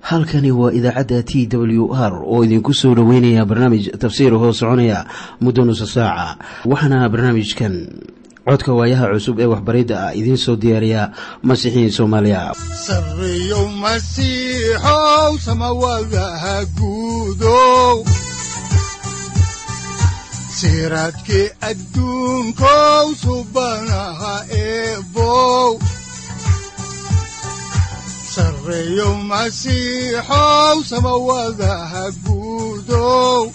halkani waa idaacadda t w r oo idinku soo dhoweynaya barnaamij tafsiir hoo soconaya muddo nusa saaca waxaana barnaamijkan codka waayaha cusub ee waxbaridda ah idiin soo diyaariya masiixiin soomaaliya sareyow masiixow samawadaha guudow siraadkii adduunkow subanaha eebow sareyow masiixow samawadaha guudow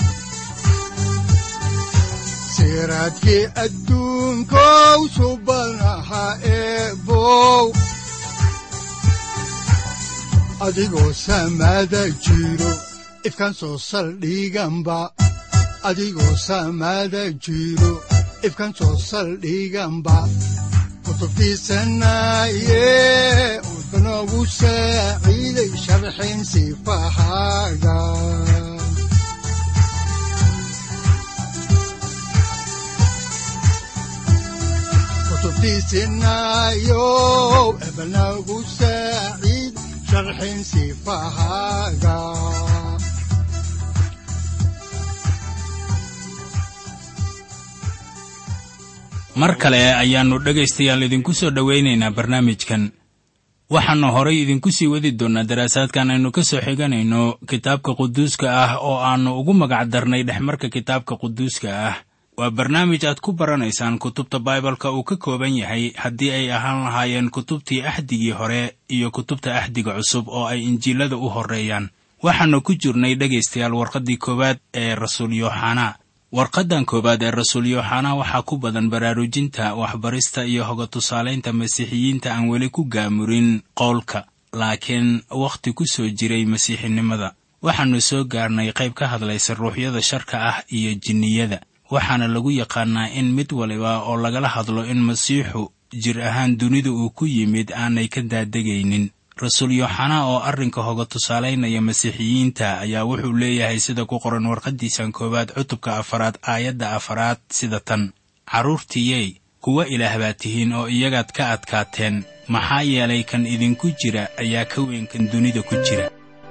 siraadkii adduunkow subanaha eebow adigoo samaada jiro ifkaan soo saldhiganba adigoo samaada jiro ifkaan soo saldhiganba kutubtiisanaye udanogu saaciiday sharxin sifahaaga kutubtiisinayow ebanagu saaciid sharxin sifahaaga mar kale ayaannu dhegaystayaal idinku soo dhowaynaynaa barnaamijkan waxaannu horay idinku sii wadi doonnaa daraasaadkan aynu ka soo xiganayno kitaabka quduuska ah oo aannu ugu magac darnay dhexmarka kitaabka quduuska ah waa barnaamij aad ku baranaysaan kutubta baibalka uu ka kooban yahay haddii ay ahaan lahaayeen kutubtii axdigii hore iyo kutubta axdiga cusub oo ay injiilada u horreeyaan waxaannu ku jirnay dhegaystayaal warqaddii koowaad ee rasuul yooxanaa warqaddan koowaad ee rasuul yooxanaa waxaa ku badan baraarujinta waxbarista iyo hoga tusaalaynta masiixiyiinta aan weli ku gaamurin qowlka laakiin wakhti ku soo jiray masiixinimada waxaannu soo gaarnay qayb ka hadlaysa ruuxyada sharka ah iyo jinniyada waxaana lagu yaqaannaa in mid waliba oo lagala hadlo in masiixu jir ahaan dunida uu ku yimid aanay ka daadegaynin rasuul yooxanaa oo arrinka hoga tusaalaynaya masiixiyiinta ayaa wuxuu leeyahay sida ku qoran warqaddiisan koowaad cutubka afaraad aayadda afaraad sida tan carruurtiiyey kuwa ilaah baad tihiin oo iyagaad ka adkaateen maxaa yeelay kan idinku jira ayaa ka weyn kan dunida ku jira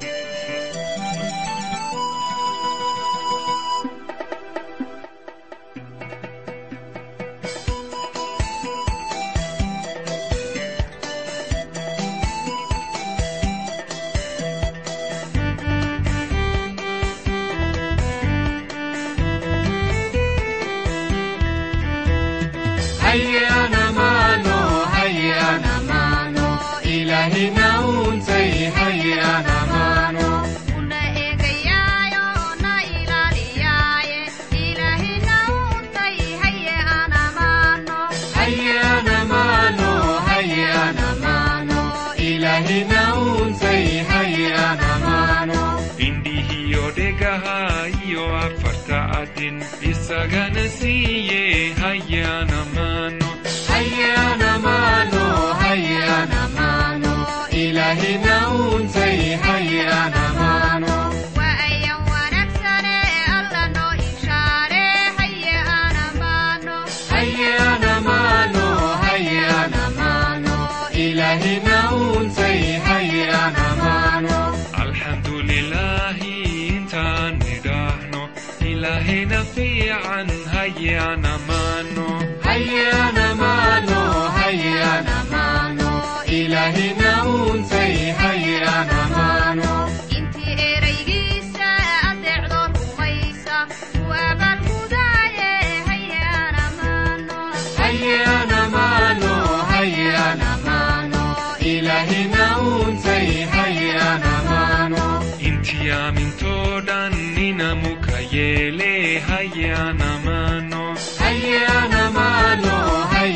isagana siiye hayana mano hayana mano hayana mano ilahina untay hayana mano waayan wanaagsane alla noo inshaare hayana mano hayana mano hayana mano ilahina untay hayana mano alxamdulilaahi intaan nidhaahno ilaahina fiican hayana mano hayana mano hayana mano ilahina untay hayana mano intii eraygiisa adeecdoo rumaysa waabaan mudaaye hayana mano hayana mano hayana mano ilahina untay hayana mano intii aamintoo dhan ninamuka yeele hayana mano hayana mano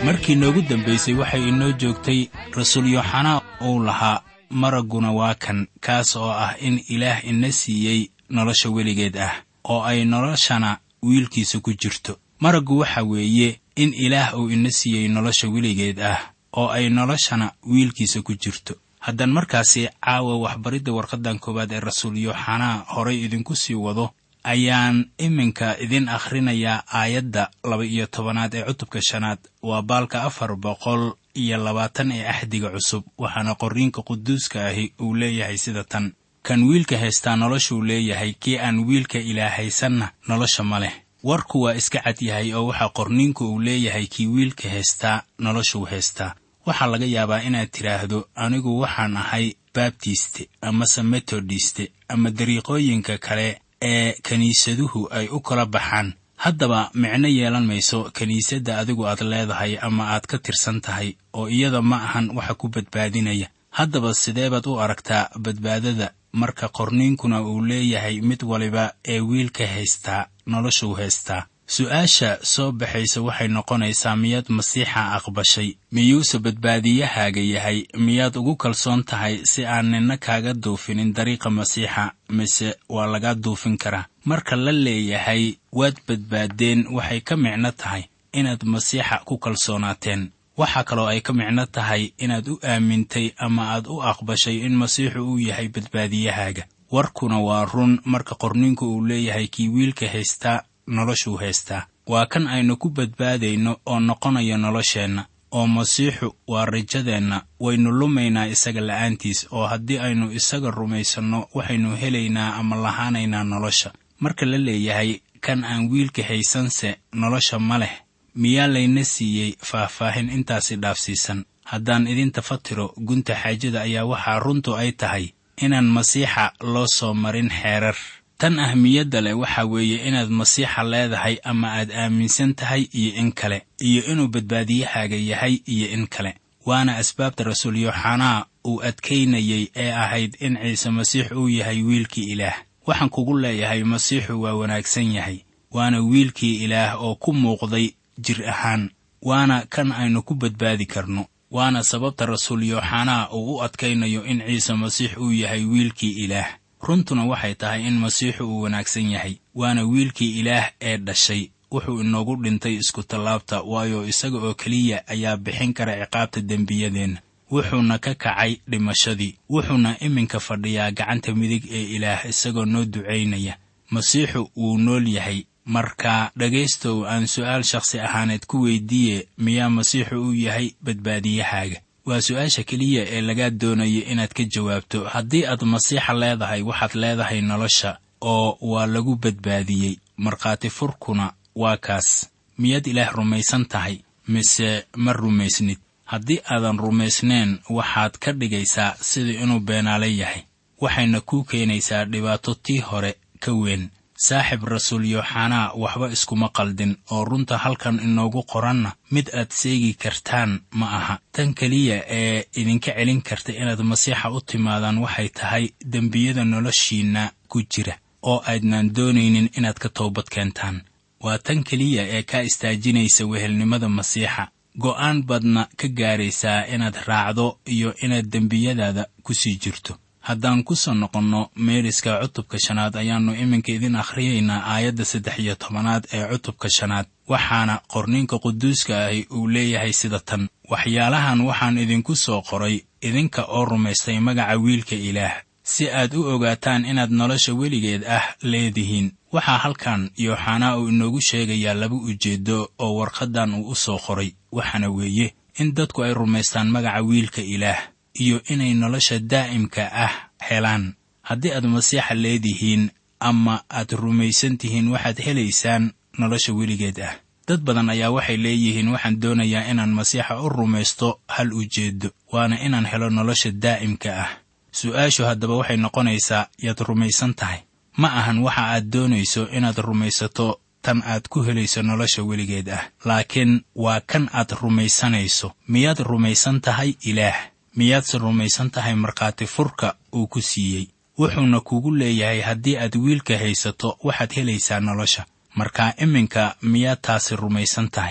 markii noogu dambaysay waxay inoo joogtay rasuul yooxanaa uu lahaa maragguna waa kan kaas oo ah in ilaah ina siiyey nolosha weligeed ah oo ay noloshana wiilkiisa ku jirto maraggu waxa weeye in ilaah uu ina siiyey nolosha weligeed ah oo ay noloshana wiilkiisa ku jirto haddaan markaasi caawa waxbaridda warqaddan koowaad ee rasuul yooxanaa horay idinku sii wado ayaan iminka idin akhrinayaa aayadda laba-iyo tobanaad ee cutubka shanaad waa baalka afar boqol iyo labaatan ee axdiga cusub waxaana qorriinka quduuska ahi uu leeyahay sida tan kan wiilka haystaa noloshuu leeyahay kii aan wiilka ilaahaysanna nolosha ma leh warku waa iska cad yahay oo waxaa qorniinku uu leeyahay kii wiilka haystaa noloshuu haystaa waxaa laga yaabaa inaad tidhaahdo anigu waxaan ahay baabtiste amase metodiste ama dariiqooyinka kale ee kiniisaduhu ay u kala baxaan haddaba micno yeelan mayso kiniisadda adigu aad leedahay ama aad ka tirsan tahay oo iyada ma ahan waxa ku badbaadinaya haddaba sidee baad u aragtaa badbaadada marka qorniinkuna uu leeyahay mid waliba ee wiilka haystaa noloshuu haystaa su-aasha soo baxaysa waxay noqonaysaa miyaad masiixa aqbashay miyuuse badbaadiyahaaga yahay miyaad ugu kalsoon tahay si aan ninna kaaga duufinin dariiqa masiixa mise waa lagaa duufin karaa marka la leeyahay waad badbaadeen waxay ka micno tahay inaad masiixa ku kalsoonaateen waxaa kaloo ay ka micno tahay inaad u aamintay ama aad u aqbashay in masiixu uu yahay badbaadiyahaaga warkuna waa run marka qorniinku uu leeyahay kii wiilka haystaa noloshuu haystaa waa kan aynu ku badbaadayno oo noqonayo nolosheenna oo masiixu waa rajadeenna waynu lumaynaa isaga la'aantiis oo haddii aynu isaga rumaysanno waxaynu helaynaa ama lahaanaynaa nolosha marka la leeyahay kan aan wiilka haysanse nolosha ma leh miyaa layna siiyey faahfaahin intaasi dhaafsiisan haddaan idinta fatiro gunta xaajada ayaa waxaa runtu ay tahay inaan masiixa loo soo marin xeerar tan ahmiyadda leh waxaa weeye inaad masiixa leedahay ama aad aaminsan tahay iyo in kale iyo inuu badbaadiyahaaga yahay iyo in kale waana asbaabta rasuul yooxanaa uu adkaynayey ee ahayd in ciise masiix uu yahay wiilkii ilaah waxaan kugu leeyahay masiixu waa wanaagsan yahay waana wiilkii ilaah oo ku muuqday jir ahaan waana kan aynu ku badbaadi karno waana sababta rasuul yooxanaa uu u adkaynayo in ciise masiix uu yahay wiilkii ilaah runtuna waxay tahay in masiixu uu wanaagsan yahay waana wiilkii ilaah ee dhashay wuxuu inoogu dhintay iskutallaabta waayo isaga oo keliya ayaa bixin kara ciqaabta dembiyadeenna wuxuuna ka kacay dhimashadii wuxuuna iminka fadhiyaa gacanta midig ee ilaah isagoo noo ducaynaya masiixu wuu nool yahay marka dhegaystow aan su'aal shakhsi ahaaneed ku weydiiye miyaa masiixu uu yahay badbaadiyahaaga waa su-aasha keliya ee lagaa doonayo inaad ka jawaabto haddii aad masiixa leedahay waxaad leedahay nolosha oo waa lagu badbaadiyey markhaati furkuna waa kaas miyaad ilaah rumaysan tahay mise ma rumaysnid haddii aadan rumaysneen waxaad ka dhigaysaa sidii inuu beenaale yahay waxayna kuu keenaysaa dhibaato tii hore ka weyn saaxib rasuul yooxanaa waxba iskuma qaldin oo runta halkan inoogu qoranna mid aad seegi kartaan ma aha tan keliya ee idinka celin karta inaad masiixa u timaadaan waxay tahay dembiyada noloshiinna ku jira oo aydnaan doonaynin inaad ka toobad keentaan waa tan keliya ee kaa istaajinaysa wehelnimada masiixa go'aan baadna ka gaaraysaa inaad raacdo iyo inaad dembiyadaada ku sii jirto haddaan ku soo noqonno meeriska cutubka shanaad ayaannu iminka idin akhriyaynaa aayadda saddex iyo tobanaad ee cutubka shanaad waxaana qorniinka quduuska ahi uu leeyahay sida tan waxyaalahan waxaan idinku soo qoray idinka oo rumaystay magaca wiilka ilaah si aad u ogaataan inaad nolosha weligeed ah leedihiin waxaa halkan yooxanaa uu inoogu sheegayaa laba ujeeddo oo warqaddan uu u soo qoray waxaana weeye in dadku ay rumaystaan magaca wiilka ilaah iyo inay nolosha daa'imka ah helaan haddii aad masiixa leedihiin ama aad rumaysan tihiin waxaad helaysaan nolosha weligeed ah dad badan ayaa waxay leeyihiin waxaan doonayaa inaan masiixa u rumaysto hal ujeeddo waana inaan helo nolosha daa'imka ah su'aashu haddaba waxay noqonaysaa yaad rumaysan tahay ma ahan waxa aad doonayso inaad rumaysato tan aad ku helayso nolosha weligeed ah laakiin waa kan aad rumaysanayso miyaad rumaysan tahay ilaah miyaadse rumaysan tahay markhaati furka uu ku siiyey wuxuuna kugu leeyahay haddii aad wiilka haysato waxaad helaysaa nolosha markaa iminka miyaad taasi rumaysan tahay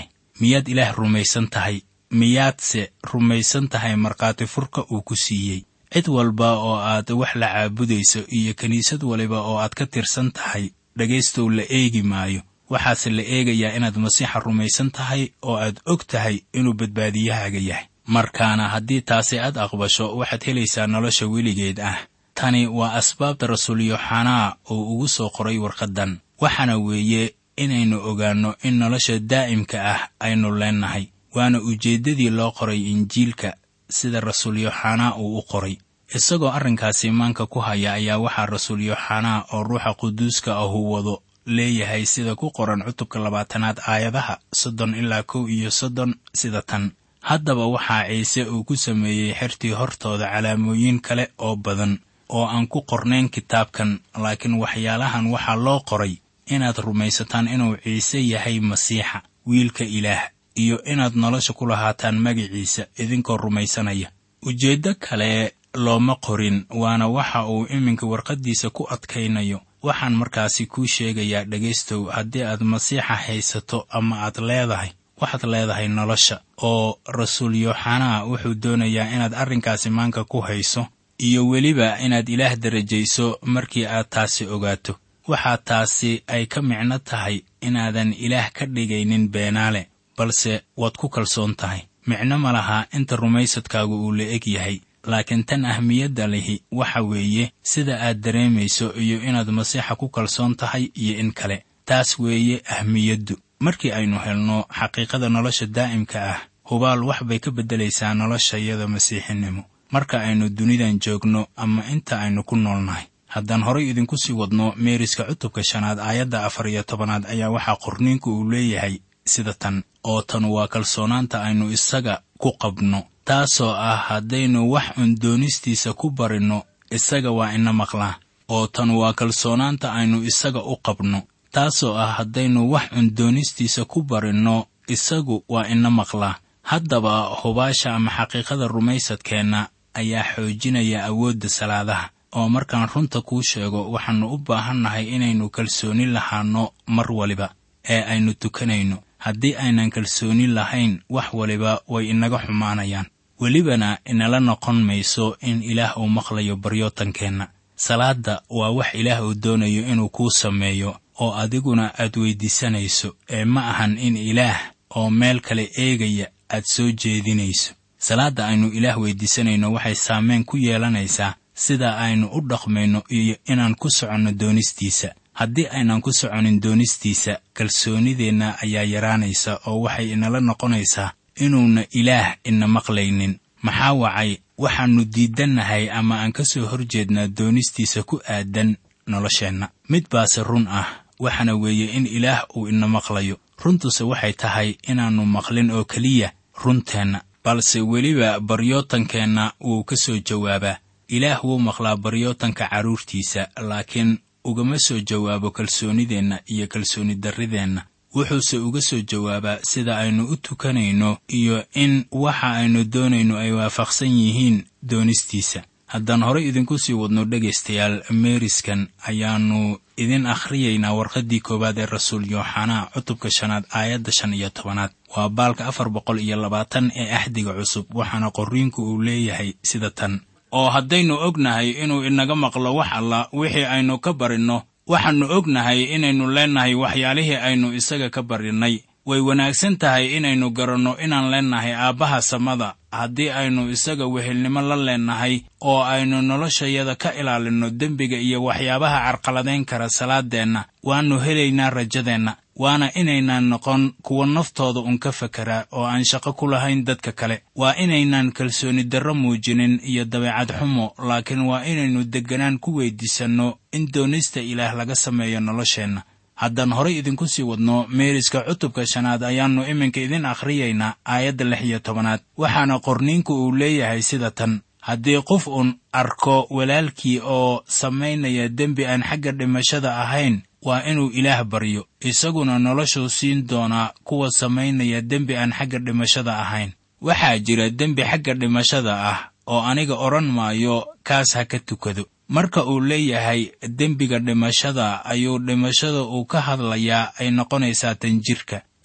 miyaad ilaah rumaysan tahay miyaadse rumaysan tahay markhaati furka uu ku siiyey cid walba oo aad wax la caabudayso iyo kiniisad waliba oo aad ka tirsan tahay dhegaystow la eegi maayo waxaase la eegayaa inaad masiixa rumaysan tahay oo aad og tahay inuu badbaadiyahaaga yahay markaana haddii taasi aad aqbasho waxaad helaysaa nolosha weligeed ah tani waa asbaabta rasuul yooxanaa uu ugu soo qoray warqaddan waxaana weeye inaynu ogaanno in nolosha daa'imka ah aynu leennahay waana ujeeddadii loo qoray injiilka sida rasuul yooxanaa uu u qoray isagoo arrinkaasi maanka ku haya ayaa waxaa rasuul yooxanaa oo ruuxa quduuska ahu wado leeyahay sida ku qoran cutubka labaatanaad aayadaha soddon ilaa kow iyo soddon sida tan haddaba waxaa ciise uu ku sameeyey xertii hortooda calaamooyin kale oo badan oo aan ku qornayn kitaabkan laakiin waxyaalahan waxaa loo qoray inaad rumaysataan inuu ciise yahay masiixa wiilka ilaah iyo inaad nolosha ku lahaataan magiciisa idinkoo rumaysanaya ujeeddo kale looma qorin waana waxa uu iminka warqaddiisa ku adkaynayo waxaan markaasi kuu sheegayaa dhegaystow haddii aad masiixa haysato ama aad leedahay waxaad leedahay nolosha oo rasuul yooxanaa wuxuu doonayaa inaad arrinkaasi maanka ku hayso iyo weliba inaad ilaah darajayso markii aad taasi ogaato waxaa taasi ay ka micno tahay inaadan ilaah ka dhigaynin beenaale balse waad ku kalsoon tahay micno ma laha inta rumaysadkaagu uu la eg yahay laakiin tan ahmiyadda lihi waxa weeye sida aad dareemayso iyo inaad masiixa ku kalsoon tahay iyo in kale taas weeye ahmiyaddu markii aynu helno xaqiiqada nolosha daa'imka ah hubaal wax bay ka beddelaysaa noloshayada masiixinimo marka aynu dunidan joogno ama inta aynu ku noolnahay haddaan horay idinku sii wadno meeriska cutubka shanaad aayadda afar iyo tobanaad ayaa waxaa qorniinku uu leeyahay sida tan oo tan waa kalsoonaanta aynu isaga ku qabno taasoo ah haddaynu wax un doonistiisa ku barinno isaga waa ina maqlaa oo tan waa kalsoonaanta aynu isaga u qabno taasoo ah haddaynu wax un doonistiisa ku barinno isagu waa ina maqlaa haddaba hubaasha ama xaqiiqada rumaysadkeenna ayaa xoojinaya awoodda salaadaha oo markaan runta kuu sheego waxaannu u baahannahay inaynu kalsooni lahaanno mar waliba ee aynu tukanayno haddii aynan kalsooni lahayn wax waliba way inaga xumaanayaan welibana inala noqon mayso in ilaah uu maqlayo baryootankeenna salaadda waa wax ilaah uu doonayo inuu kuu sameeyo oo adiguna aad weyddiisanayso ee ma ahan in ilaah oo meel kale eegaya aad soo jeedinayso salaadda aynu ilaah weyddiisanayno waxay saameyn ku yeelanaysaa sida aynu u dhaqmayno iyo inaan ku soconno doonistiisa haddii aynan ku soconin doonistiisa kalsoonideenna ayaa yaraanaysa oo waxay inala noqonaysaa inuuna ilaah ina maqlaynin maxaa wacay waxaannu diidannahay ama aan ka soo hor jeednaa doonistiisa ku aadan nolosheenna mid baase run ah waxaana weeye in ilaah uu ina maqlayo runtuse waxay tahay inaannu maqlin oo keliya runteenna balse weliba baryootankeenna wuu ka soo jawaabaa ilaah wuu maqlaa baryootanka carruurtiisa laakiin ugama soo jawaabo kalsoonideenna iyo kalsooni darrideenna wuxuuse uga soo jawaabaa sida aynu u tukanayno iyo in waxa aynu doonayno ay waafaqsan yihiin doonistiisa haddaan horay idinku sii wadno dhegaystayaal meeriskan ayaannu idin akhriyaynaa warqaddii koowaad ee rasuul yooxanaa cutubka shanaad aayadda shan iyo tobanaad waa baalka afar boqol iyo labaatan ee axdiga cusub waxaana qorriinku uu leeyahay sida tan oo haddaynu ognahay inuu inaga maqlo wax alla wixii aynu ka barinno waxaannu ognahay inaynu leennahay waxyaalihii aynu isaga ka barinnay way wanaagsan tahay inaynu garanno inaan leennahay aabbaha samada haddii aynu isaga wehelnimo la leennahay oo aynu noloshayada ka ilaalinno dembiga iyo waxyaabaha carqaladayn kara salaadeenna waannu helaynaa rajadeenna waana inaynaan noqon kuwa naftooda un ka fekeraa oo aan shaqo ku lahayn dadka kale waa inaynaan kalsooni darro muujinin iyo dabeecad xumo laakiin waa inaynu degganaan ku weyddiisanno in doonista ilaah laga sameeyo nolosheenna haddaan horay idinku sii wadno meeriska cutubka shanaad ayaannu iminka idin akhriyaynaa aayadda lix iyo tobanaad waxaana qorniinku uu leeyahay sida tan haddii qof uun arko walaalkii oo samaynaya dembi aan xagga dhimashada ahayn waa inuu ilaah baryo isaguna noloshuu siin doonaa kuwa samaynaya dembi aan xagga dhimashada ahayn waxaa jira dembi xagga dhimashada ah oo aniga odhan maayo kaas ha ka tukado marka uu leeyahay dembiga dhimashada ayuu dhimashada uu ka hadlayaa ay noqonaysaa tan jirka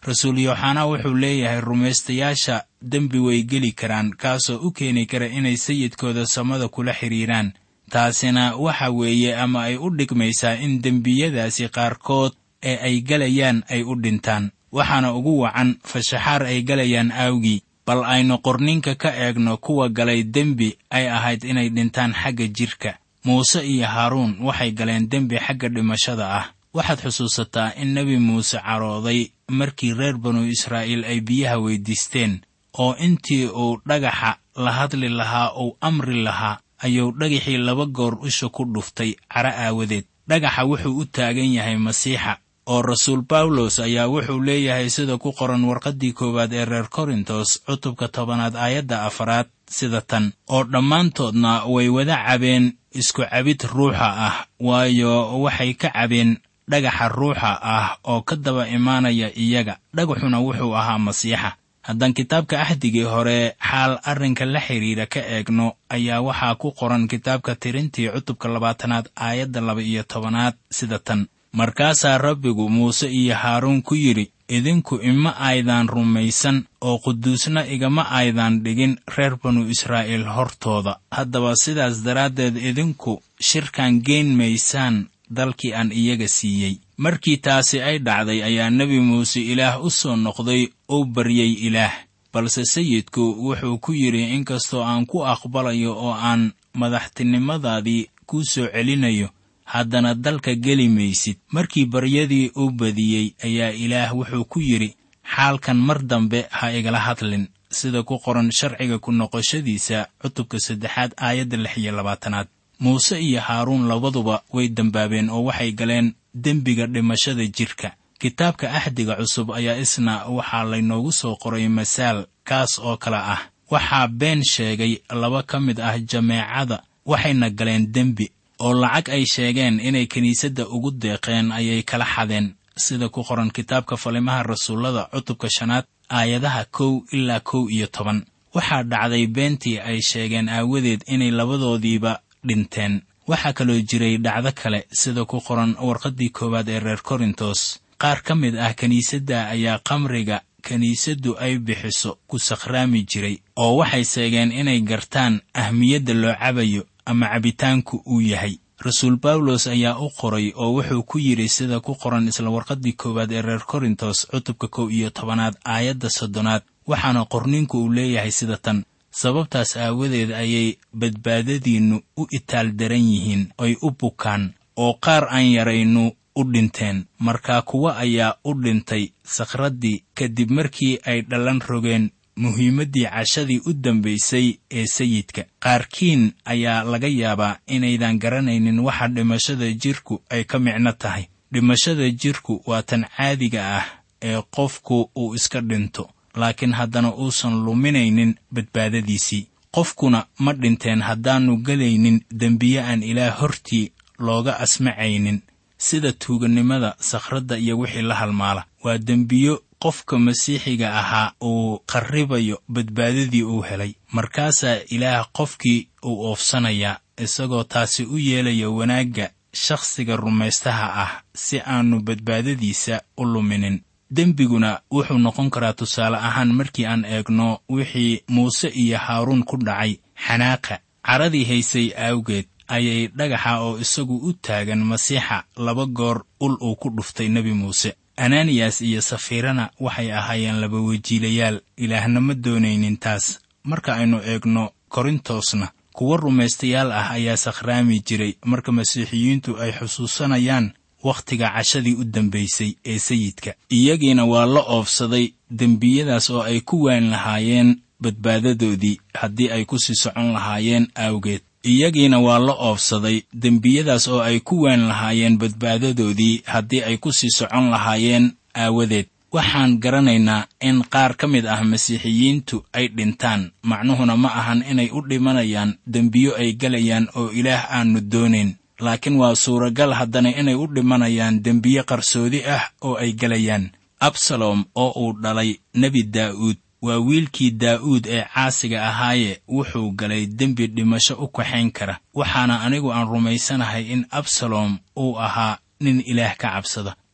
rasuul yooxanaa wuxuu leeyahay rumaystayaasha dembi way geli karaan kaasoo u keeni kara inay sayidkooda samada kula xidhiiraan taasina waxa weeye ama ay u dhigmaysaa in dembiyadaasi qaarkood ee ay galayaan ay u dhintaan waxaana ugu wacan fashaxaar ay galayaan aawgii bal aynu qorninka ka eegno kuwa galay dembi ay ahayd inay dhintaan xagga jidhka muuse iyo haaruun waxay galeen dembi xagga dhimashada ah waxaad xusuusataa in nebi muuse carooday markii reer banu israa'iil ay biyaha weyddiisteen oo intii uu dhagaxa la hadli lahaa uu amri lahaa ayuu dhagaxii laba goor usha ku dhuftay cara aawadeed dhagaxa wuxuu u taagan yahay masiixa oo rasuul bawlos ayaa wuxuu leeyahay sida ku qoran warqaddii koowaad ee reer korintos cutubka tobanaad aayadda afaraad sida tan oo dhammaantoodna way wada cabeen isku cabid ruuxa ah waayo waxay ka cabeen dhagaxa ruuxa ah oo ka daba imaanaya iyaga dhagaxuna wuxuu ahaa masiixa haddaan kitaabka axdigii hore xaal arrinka la xidhiidha ka eegno ayaa waxaa ku qoran kitaabka tirintii cutubka labaatanaad aayadda laba iyo tobanaad sida tan markaasaa rabbigu muuse iyo haaruun ku yidhi idinku ima aydaan rumaysan oo quduusna igama aydaan dhigin reer banu israa'iil hortooda haddaba sidaas daraaddeed idinku shirkan geen maysaan dalkii aan iyaga siiyey markii taasi ay dhacday ayaa nebi muuse ilaah u soo noqday oo baryey ilaah balse sayidku wuxuu ku yidhi inkastoo aan ku aqbalayo oo aan madaxtinimadaadii kuu soo celinayo haddana dalka geli maysid markii baryadii uu badiyey ayaa ilaah wuxuu ku yidhi xaalkan mar dambe ha igala hadlin sida ku qoran sharciga ku noqoshadiisa cutubka saddexaad aayadda lix iyo labaatanaad muuse iyo haaruun labaduba way dembaabeen oo waxay galeen dembiga dhimashada jidhka kitaabka axdiga cusub ayaa isna waxaa laynoogu soo qoray masaal kaas oo kale ah waxaa been sheegay laba ka mid ah jameecada waxayna galeen dembi oo lacag ay sheegeen inay kiniisadda ugu deeqeen ayay kala xadeen sida ku qoran kitaabka falimaha rasuullada cutubka shanaad aayadaha kow ilaa kow iyo toban waxaa dhacday beentii ay sheegeen aawadeed inay labadoodiiba dhinteen waxaa kaloo jiray dhacdo kale sida ku qoran warqaddii koowaad ee reer korintos qaar ka mid ah kiniisadda ayaa kamriga kiniisaddu ay bixiso ku sakhraami jiray oo waxay seegeen inay gartaan ahmiyadda loo cabayo ama cabitaanku uu yahay rasuul bawlos ayaa u qoray oo wuxuu ku yidhi sida ku qoran isla warqaddii koowaad ee reer korintos cutubka kow iyo tobanaad aayadda soddonaad waxaana qorninku uu leeyahay sida tan sababtaas aawadeed ayay badbaadadiinnu u itaal daran yihiin ay u bukaan oo qaar aan yaraynu u dhinteen markaa kuwa ayaa u dhintay sakhraddii kadib markii ay dhallan rogeen muhiimaddii cashadii u dambaysay ee sayidka qaarkiin ayaa laga yaabaa inaydan garanaynin waxa dhimashada jidhku ay ka micno tahay dhimashada jidhku waa tan caadiga ah ee qofku uu iska dhinto laakiin haddana uusan luminaynin badbaadadiisii qofkuna ma dhinteen haddaannu gelaynin dembiye aan ilaah hortii looga asmacaynin sida tuugannimada sakhradda iyo wixii la halmaala waa dembiyo qofka masiixiga ahaa uu qarribayo badbaadadii uu helay markaasaa ilaah qofkii uu oofsanayaa isagoo taasi u yeelaya wanaagga shakhsiga rumaystaha ah si aannu badbaadadiisa u luminin dembiguna wuxuu noqon karaa tusaale ahaan markii aan eegno wixii muuse iyo haaruun ku dhacay xanaaqa caradii haysay aawgeed ayay dhagaxa oo isagu u taagan masiixa laba goor ul uu ku dhuftay nebi muuse ananiyas iyo safiirana waxay ahaayeen laba wajiilayaal ilaahna ma doonaynin taas marka aynu eegno korintosna kuwo rumaystayaal ah ayaa sakhraami jiray marka masiixiyiintu ay xusuusanayaan wakhtiga cashadii u dambaysay ee sayidka iyagiina waa la oofsaday dembiyadaas oo ay ku waan lahaayeen badbaadadoodii haddii ay ku sii socon lahaayeen aawgeed iyagiina waa la oofsaday dembiyadaas oo ay ku waan lahaayeen badbaadadoodii haddii ay ku sii socon lahaayeen aawadeed waxaan garanaynaa in qaar ka mid ah masiixiyiintu ay dhintaan macnuhuna ma ahan inay u dhimanayaan dembiyo ay galayaan oo ilaah aannu doonayn laakiin waa suuragal haddana inay u dhimanayaan dembiye qarsoodi ah oo ay galayaan absalom oo uu dhalay nebi daa'uud waa wiilkii daa'uud ee caasiga ahaaye wuxuu galay dembi dhimasho u kaxayn kara waxaana anigu aan rumaysanahay in absalom uu ahaa nin ilaah ka cabsada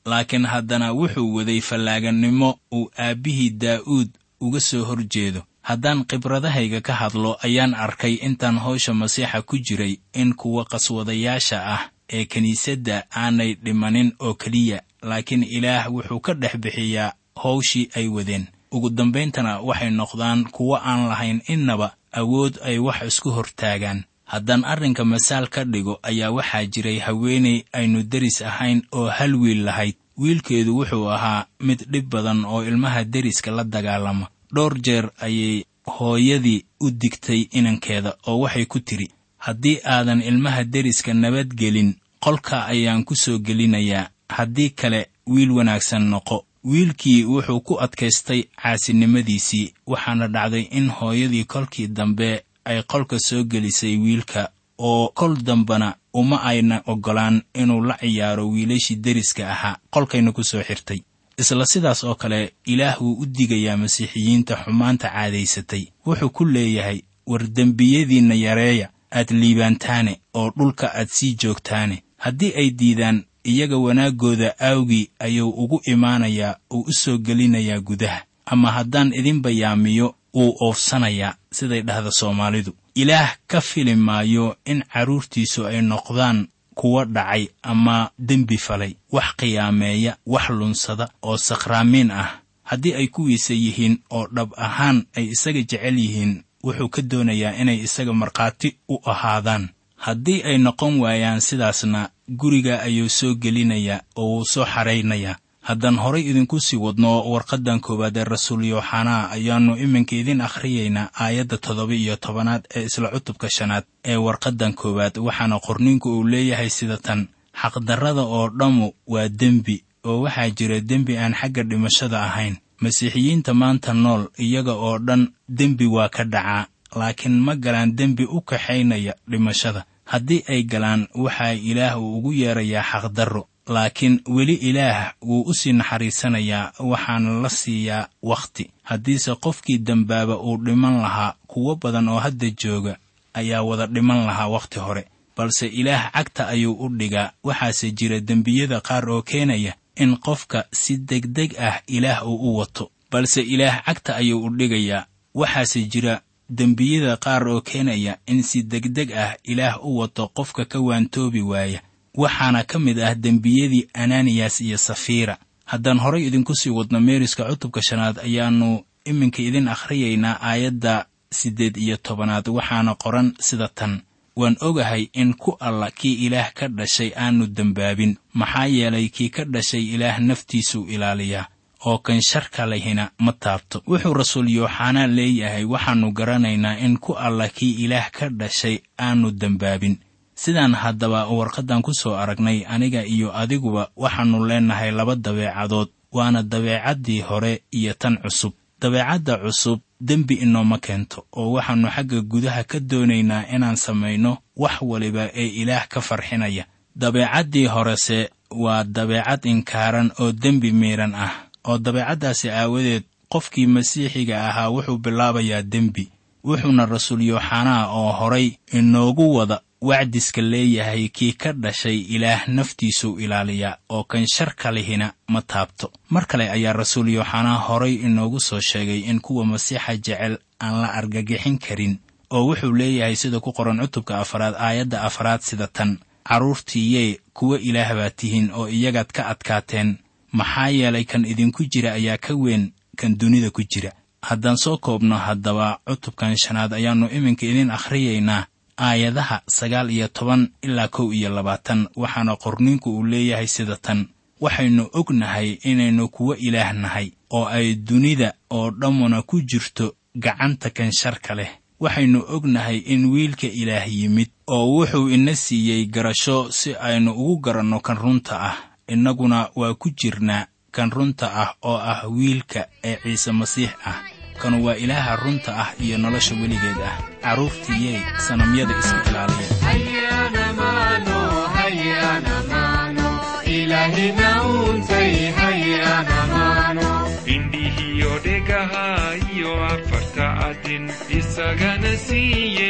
laakiin haddana wuxuu waday fallaagannimo uu aabbihii daa'uud uga soo hor jeedo haddaan khibradahayga ka hadlo ayaan arkay intaan hawsha masiixa ku jiray in kuwa qaswadayaasha ah ee kiniisadda aanay dhimanin oo keliya laakiin ilaah wuxuu ka dhex bixiyaa hawshii ay wadeen ugu dambayntana waxay noqdaan kuwo aan lahayn innaba awood ay wax isku hortaagaan haddaan arrinka masaal ka dhigo ayaa waxaa jiray haweenay aynu deris ahayn oo hal wiil lahayd wiilkeedu wuxuu ahaa mid dhib badan oo ilmaha deriska la dagaalama dhowr jeer ayay hooyadii u digtay inankeeda oo waxay ku tidhi haddii aadan ilmaha deriska nabadgelin qolka ayaan ku soo gelinayaa haddii kale wiil wanaagsan noqo wiilkii wuxuu ku adkaystay caasinimadiisii waxaana dhacday in hooyadii kolkii dambe ay qolka soo gelisay wiilka oo kol dambana uma ayna oggolaan inuu la ciyaaro wiilashii deriska ahaa qolkayna ku soo xirtay isla sidaas oo kale ilaah wuu u digayaa masiixiyiinta xumaanta caadaysatay wuxuu ku leeyahay war dembiyadiinna yareeya aad liibaantaane oo dhulka aad sii joogtaane haddii ay diidaan iyaga wanaaggooda aawgii ayuu ugu imaanayaa uu u soo gelinayaa gudaha ama haddaan idin bayaamiyo wuu oofsanayaa siday dhahda soomaalidu ilaah ka fili maayo in carruurtiisu ay noqdaan kuwa dhacay ama dembi falay wax qiyaameeya wax lunsada oo sakhraamiin ah haddii ay kuwiisa yihiin oo dhab ahaan ay isaga jecel yihiin wuxuu ka doonayaa inay isaga markhaati u ahaadaan haddii ay noqon waayaan sidaasna guriga ayuu soo gelinayaa oo wuu soo xaraynayaa haddaan horay idinku sii wadno warqaddan koowaad ee rasuul yooxanaa ayaannu iminka idin akhriyaynaa aayadda toddoba iyo tobanaad ee isla cutubka shanaad ee warqaddan koowaad waxaana qorninku uu leeyahay sida tan xaqdarrada oo dhammu waa dembi oo waxaa jira dembi aan xagga dhimashada ahayn masiixiyiinta maanta nool iyaga oo dhan dembi waa ka dhacaa laakiin ma galaan dembi u kaxaynaya dhimashada haddii ay galaan waxaa ilaah uu ugu yeerayaa xaqdarro laakiin weli ilaah wuu u sii naxariisanayaa waxaana la siiyaa wakhti haddiise qofkii dembaaba uu dhiman lahaa kuwo badan oo hadda jooga ayaa wada dhiman lahaa wakhti hore balse ilaah cagta ayuu u dhigaa waxaase jira dembiyada qaar oo keenaya in qofka si degdeg ah ilaah uu u wato balse ilaah cagta ayuu u dhigayaa waxaase jira dembiyada qaar oo keenaya in si degdeg ah ilaah u wato qofka ka waantoobi waaya waxaana ka mid ah dembiyadii ananiyas iyo safiira haddaan horay idinku sii wadno meeriska cutubka shanaad ayaannu iminka idin akhriyaynaa aayadda siddeed iyo tobanaad waxaana qoran sida tan waan ogahay in ku alla kii ilaah ka dhashay aanu dembaabin maxaa yeelay kii ka dhashay ilaah naftiisuu ilaaliyaa oo kan sharka lehina ma taabto wuxuu rasuul yooxanaa leeyahay waxaannu garanaynaa in ku alla kii ilaah ka dhashay aanu dembaabin sidaan haddaba warqaddan ku soo aragnay aniga iyo adiguba waxaannu leennahay laba dabeecadood waana dabeecaddii hore iyo tan cusub dabeecadda cusub dembi inooma keento oo waxaannu xagga gudaha ka doonaynaa inaan samayno wax waliba ee ilaah ka farxinaya dabeecaddii horese waa dabeecad inkaaran oo dembi miidhan ah oo dabeecaddaasi aawadeed qofkii masiixiga ahaa wuxuu bilaabayaa dembi wuxuuna rasuul yooxanaa oo horay inoogu wada wacdiska leeyahay kii ka dhashay ilaah naftiisuu ilaaliyaa oo kan sharka lihina ma taabto mar kale ayaa rasuul yooxanaa horay inoogu soo sheegay in kuwa masiixa jecel aan la argagixin karin oo wuxuu leeyahay sida ku qoran cutubka afaraad aayadda afaraad sida tan carruurtiiyee kuwa ilaah baa tihiin oo iyagaad ka adkaateen maxaa yeelay kan idinku jira ayaa ka weyn kan dunida ku jira haddaan soo koobno haddaba cutubkan shanaad ayaannu iminka idin akhriyaynaa aayadaha sagaal iyo toban ilaa kow iyo labaatan waxaana qorninku uu leeyahay sida tan waxaynu ognahay inaynu kuwo ilaah nahay oo ay dunida oo dhammuna ku jirto gacanta kan sharka leh waxaynu ognahay in wiilka ilaah yimid oo wuxuu ina siiyey garasho si aynu ugu garanno kan runta ah innaguna waa ku jirnaa kan runta ah oo ah wiilka ee ciise masiix ah kanu waa ilaaha runta ah iyo nolosha weligeed ah carruurtiiyey sanamyada iska ilaaliya hayana mano hayana mano ilaahina uuntay hayana mano indhihiyo dhegaha iyo afarta adin isagana siiye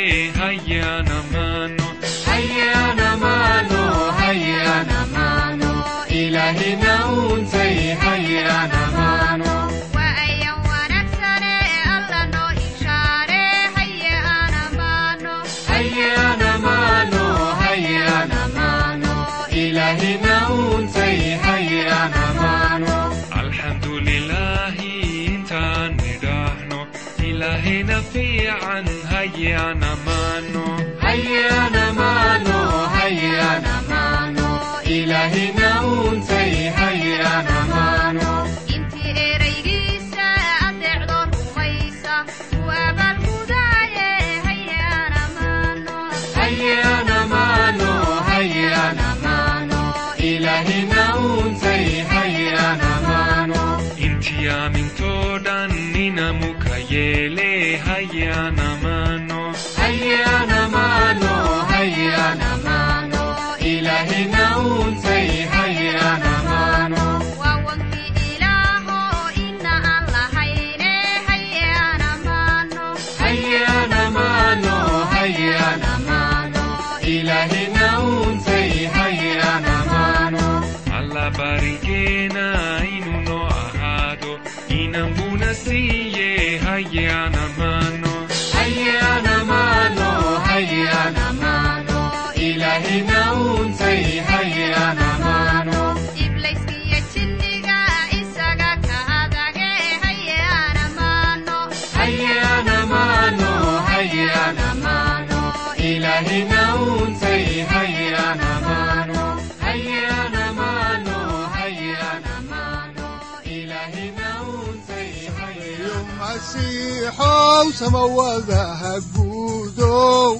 hayana maano hayana mano hayana mano ilaahina uuntay hayaan ammaano waa ayan wanaagsane alla noo ishaare haye aan ammaano hayaan ammaano hayaan ammaano ilaahina uuntay hayaan ammaano alxamdu lilaahi intaan nidhaahno ilaahayna fiican hayaan ammaano hayaan ammaano hayaan ammaano ilaahina uuntay hayaan ammaano intii eraygiisa adeecdo rumaysa uu abaalgudaaye haye aan ammaano hayaan ammaano hayaan ammaano ilaahina uuntay hayaan ammaano intii aamintoo dhan inamuka yeele hayaan ammaano hayaan ammaano hayaan ammaano ilaahina uuntay hayaan ammaano waa wankii ilaaho ina aan lahayne haye aan ammaano hayaan ammaano hayaan ammaano ilaahina uuntay hayaan ammaano alla barigeena inuu noo ahaado inan buna siiye hayaan ammaano hayaan ammaano hayaan ammaano ilaahina uuntay hayaan ammaano iblayskiyo jinniga isaga ka adage haye aan ammaano hayaan ammaano hayaan ammaano ilaahina uuntay hayaan ammaano hayaan ammaano hayaan ammaano ilaahina uuntay hayaan iyo masiixow samawadaha guudow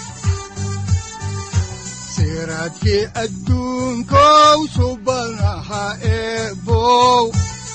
siraadkii adduunkow subanaha eebow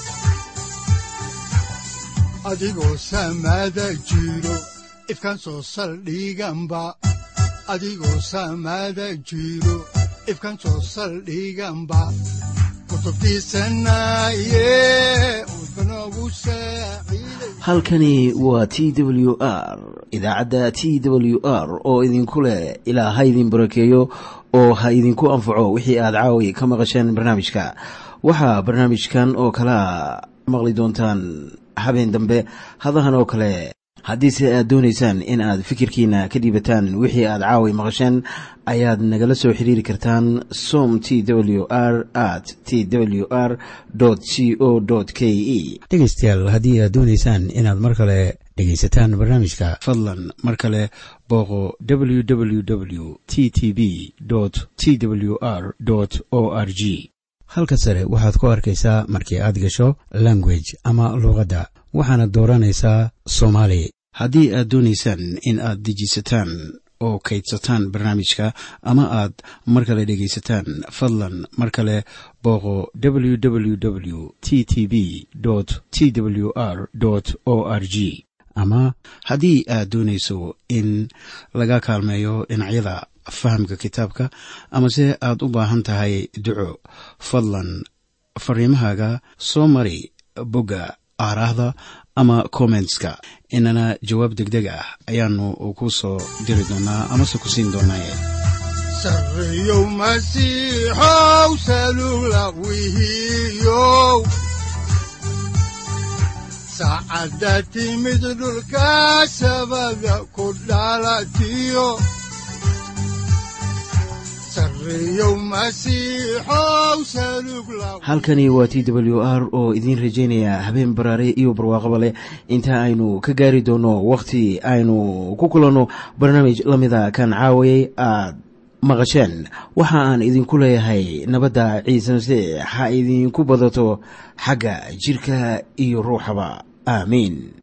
adigoo samada jiro ifkan soo saldhiganba adigoo samada jiro ifkan soo saldhiganba kutubtiisanaye udbanogu saaciiday halkani waa t w r idaacadda t w r oo idinku leh ilaa ha idin barakeeyo oo ha idinku anfaco wixii aad caawi ka maqasheen barnaamijka waxaa barnaamijkan oo kalea maqli doontaan habeen dambe hadahan oo kale haddiise aad doonaysaan in aad fikirkiina ka dhiibataan wixii aad caawi maqasheen ayaad nagala soo xiriiri kartaan som t w r at t w r c o k e dhegaystayaal haddii aad doonaysaan inaad mar kale dhegaysataan barnaamijka fadlan mar kale booqo www t t b t w r o r g halka sare waxaad ku arkaysaa markii aad gasho language ama luuqadda waxaana dooranaysaa soomaali haddii aad doonaysaan in aad dejisataan oo kaydsataan barnaamijka ama aad mar kale dhegaysataan fadlan mar kale booqo www t t b t w r o r g ama haddii aad doonayso in laga kaalmeeyo dhinacyada fahamka kitaabka amase aad u baahan tahay duco fadlan fariimahaaga soo mari bogga aaraahda ama kommentska inana jawaab degdeg ah ayaanu ku soo diri doonaa amase ku siin doonaaye sarreyow masiixow salula wihiyow saacadda timid dhulka sabada ku dhalatiyo sarreyow masiixow salug la halkani waa t w r oo idiin rajaynaya habeen baraare iyo barwaaqaba leh inta aynu ka gaari doono wakhti aynu ku kulanno barnaamij la mida kan caawayay aad maqasheen waxa aan idinku leeyahay nabadda ciise masiix ha idinku badato xagga jirka iyo ruuxaba aamiin